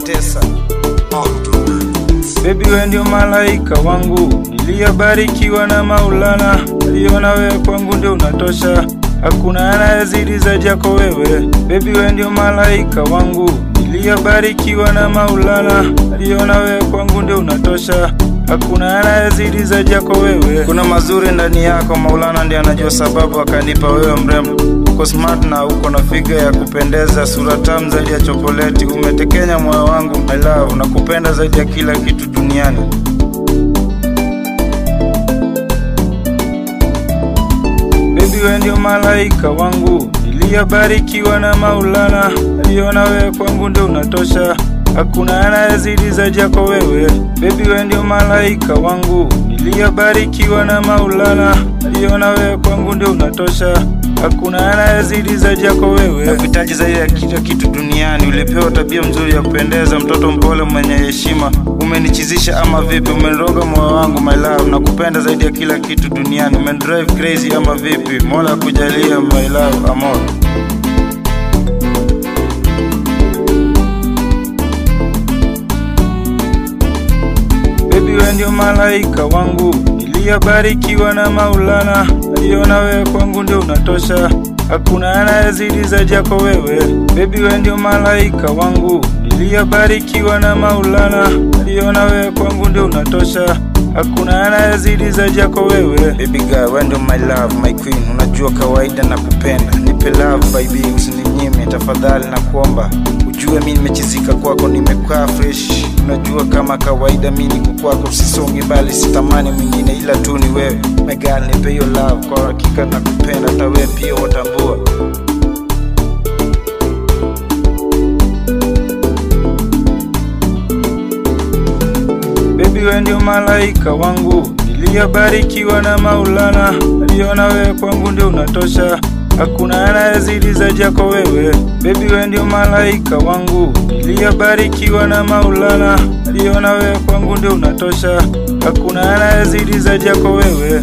Tesa. Baby we ndio malaika wangu, niliyobarikiwa na Maulana, aliona wewe kwangu ndio unatosha, hakuna anayezidi zaidi yako wewe. Baby we ndio malaika wangu, niliyobarikiwa na Maulana, aliona wewe kwangu ndio unatosha, hakuna anayezidi zaidi yako wewe. Kuna mazuri ndani yako, Maulana ndiye anajua sababu akanipa wewe mrembo. Uko smart na uko na figa ya kupendeza, sura tamu zaidi ya chokoleti, umetekenya moyo wangu my love, nakupenda zaidi ya kila kitu duniani. Baby we ndio malaika wangu, niliyobarikiwa na Maulana, aliona wewe kwangu ndio unatosha, hakuna anayezidi zaidi yako wewe. Baby we ndio malaika wangu, niliyobarikiwa na Maulana, aliona wewe kwangu ndio unatosha, hakuna anayezidi zaidi yako wewe. Nakuhitaji zaidi ya kila kitu duniani, ulipewa tabia mzuri ya kupendeza, mtoto mpole mwenye heshima, umenichizisha ama vipi? Umeniroga moyo wangu my love, nakupenda zaidi ya kila kitu duniani, umenidrive crazy ama vipi? Mola akujalia my love, amor. Baby we ndio malaika wangu, niliyobarikiwa na Maulana, aliona wewe kwangu ndio unatosha, hakuna anayezidi zaidi yako wewe. Baby we ndio malaika wangu, niliyobarikiwa na Maulana, aliona wewe kwangu ndio unatosha, hakuna anayezidi zaidi yako wewe. Baby girl, wewe ndio my love, my queen, unajua kawaida na kupenda, nipe love baby, usininyime tafadhali, na kuomba ujue mi nimechizika kwako, nimekaa fresh. Unajua kama kawaida mi niko kwako, sisongi bali sitamani mwingine ila tu ni wewe. My girl, nipe hiyo love, kwa hakika nakupenda, hata wewe pia watambua. Baby we ndio malaika wangu, niliyobarikiwa na Maulana, aliona wewe kwangu ndio unatosha, hakuna anayezidi zaidi yako wewe. Baby we ndio malaika wangu, niliyobarikiwa na Maulana, aliona wewe kwangu ndio unatosha, hakuna anayezidi zaidi yako wewe.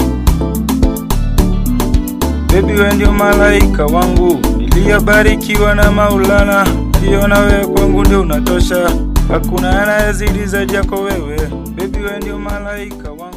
Baby we ndio malaika wangu, niliyobarikiwa na Maulana, aliona wewe kwangu ndio unatosha, hakuna anayezidi zaidi yako wewe. Baby we ndio malaika wangu.